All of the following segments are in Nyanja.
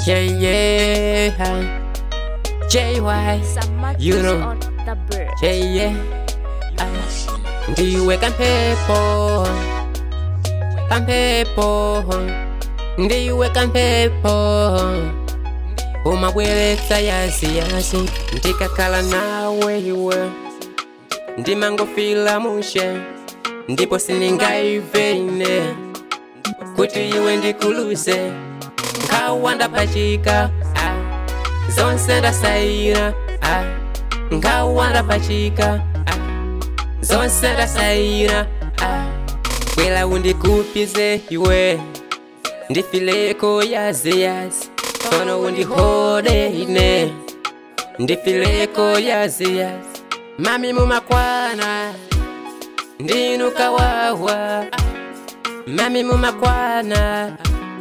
Yeah, yeah. JY. Some matches You know. on the bird. Yeah, yeah. Ay. Ndiwe kampepo. Kampepo. Ndiwe kampepo. umabweretsa yasi yasi ndikakhala nawe iwe ndimangofila mushe ndipo siningaive ine kuti iwe ndikuluse nkhawa ndapachika ah. zonse ndasayira ah. nkhawa ndapachika ah. zonse ndasayira ah. bwera undikupize iwe ndifileko yaziyazi kono undihode ine ndifileko yaziyazi mami mumakwana ndinukawawa mami mumakwana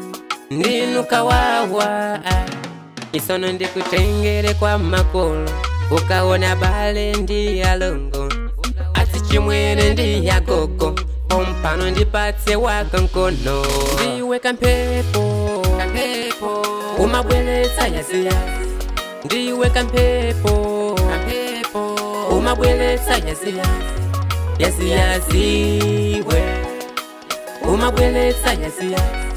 ndinukawawa isono ndikutengere kwa makolo ukaona bale ndi alongo ati chimwene ndi yagogo pompano ndipatse waka nkono ndiwe kampepo kampepo umabweletsa yaziyazi ndiwe kampepo kampepo umabweletsa yaziyazi yaziyaziwe umabweletsa yaziyazi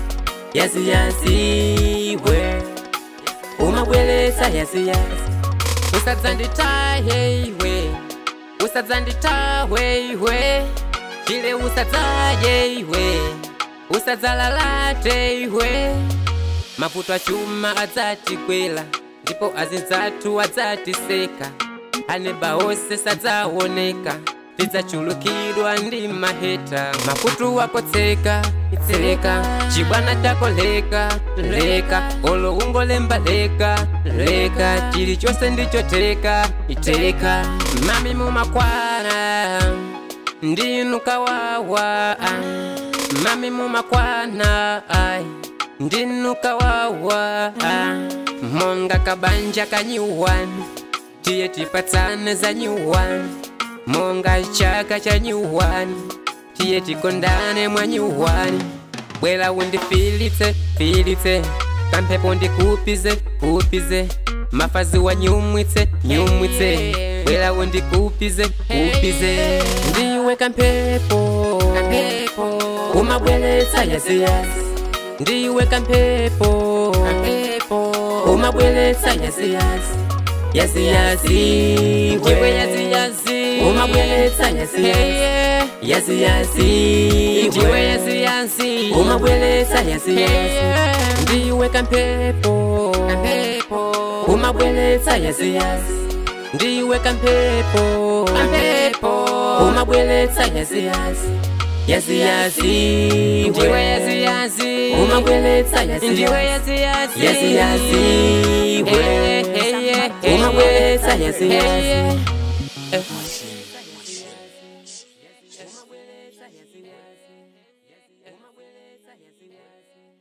yaziyaziwe umabweletsa yaziyazi usadzanditaye iwe usadzanditawe iwe chile usadzaye iwe usadzalalate iwe mavuto achuma adzatikwela ndipo azinzathu adzatiseka aneba onse sadzaoneka tidzachulukidwa ndi maheta makutu wakotseka itseka chibwana tako leka leka olo ungolemba leka leka chilichonse ndichoteka iteka mami mumakwana ndinukawawa mami mumakwana ai ndinukawawa monga kabanja kanyuwani tiye tipatsane za nyuwani monga chaka cha nyuwani tiye tikondane mwa nyuwani bwela undifilitse filitse kampepo ndikupize kupize mafazi wa nyumwitse nyumwitse bwela undikupize kupize ndiwe kampepo kampepo umabweletsa yaziyazi ndiwe kampepo kampepo umabweletsa yaziyazi yaziyazi ndiwe yaziyazi umabweletsa yaziyazi yaziyazi ndiwe yaziyazi umabweletsa yaziyazi ndiwe kampepo kampepo umabweletsa yaziyazi ndiwe kampepo kampepo umabweletsa yaziyazi yaziyazi ndiwe yaziyazi umabweletsa Ndiwe yaziyazi yaziyazi. yaziyazi umabweletsa yaziyazi